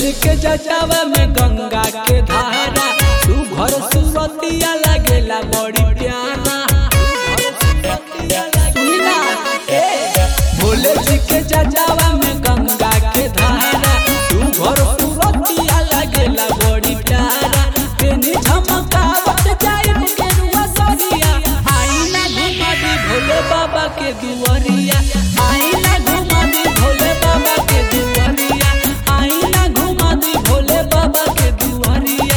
जी के जटावा में गंगा के धारा तू घर सुरतिया लगेला बड़ी प्यारा सुनी ना, ए, भोले जी के जटावा में गंगा के धारा तू घर सुरतिया लगेला बड़ी प्यारा तेनी झमकावत जाई गेरुआ सरिया आईना घुमा दी भोले बाबा के दुआरिया आईना घुमा दी भोले बाबा के दुआरिया आईना घुमा दी भोले बाबा के दुआरिया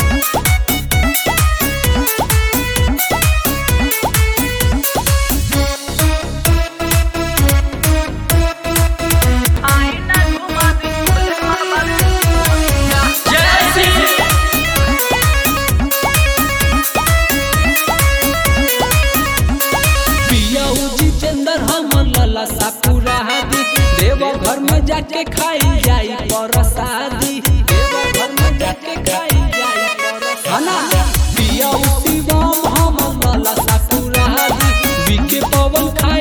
पिया जितेंद्र हमर लला साकुरा दी देव घर में जाके खाई जाई परसादी देव घर में जाके खाई जाई परसादी पिया शिवम हमर लला साकुरा दी विके पवन खा